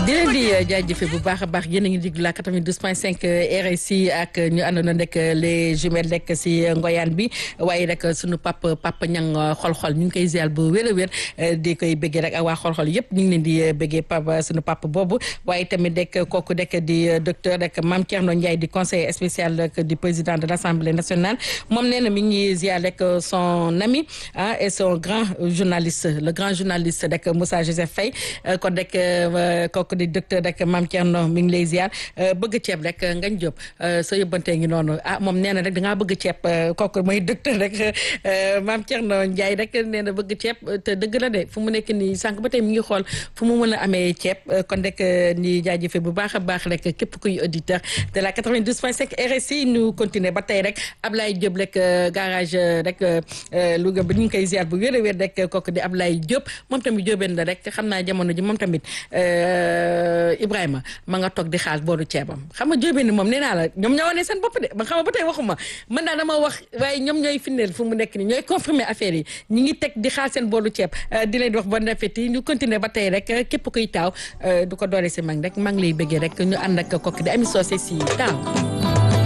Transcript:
di leen di jaajëfe bu baax a baax yéen a ngi déglu la 92.5 RSI ak ñu àndoon rek les jumelles rek si ngoyaan bi waaye rek sunu pap papa ñang xol-xol ñu ngi koy ziar bu wér a wér di koy bëggee rek ak waa xol-xol yëpp ñu ngi leen di bëggee papa sunu papa boobu waaye tamit rek kooku rek di docteur rek Mame Thierno Ndiaye di conseiller spécial rek du président de l' assemblée nationale moom nee na mi ngi ziar rek son ami ah et son grand journaliste le grand journaliste rek Moussa Joseph Faye kon rek kooku di docteur rek Mame Thierno mi ngi lay ziar bëgg ceeb rek ngañ jóob sa yóbbantee ngi noonu ah moom nee na rek dangaa bëgg ceeb kooku mooy docteur rek Mame Thierno Ndiaye rek nee na bëgg ceeb te dëgg la de fu mu nekk nii sànq ba tey mi ngi xool fu mu mën a amee ceeb kon rek ni jaajëfe bu baax a baax rek képp kuy auditeur de la 92.5 RSI ñu continuer ba tey rek Ablaye Diop rek garage rek Louga bi ñu ngi koy ziar bu wér a wér rek kooku di Ablaye Diop moom tamit Diobène la rek xam naa jamono ji moom tamit Ibrahima ma nga toog di xaal boolu ceebam xam nga Diobène ni moom nee naa la ñoom ñoo wane seen bopp de ba xam nga ba tey waxuma man daal dama wax waaye ñoom ñooy firndeel fu mu nekk ni ñooy confirmer affaire yi ñi ngi teg di xaal seen boolu ceeb di leen wax bon appétit ñu continuer ba tey rek képp kuy taaw du ko doore si mag rek maa ngi lay bëggee rek ñu ànd ak kooku di Ami Socé si taaw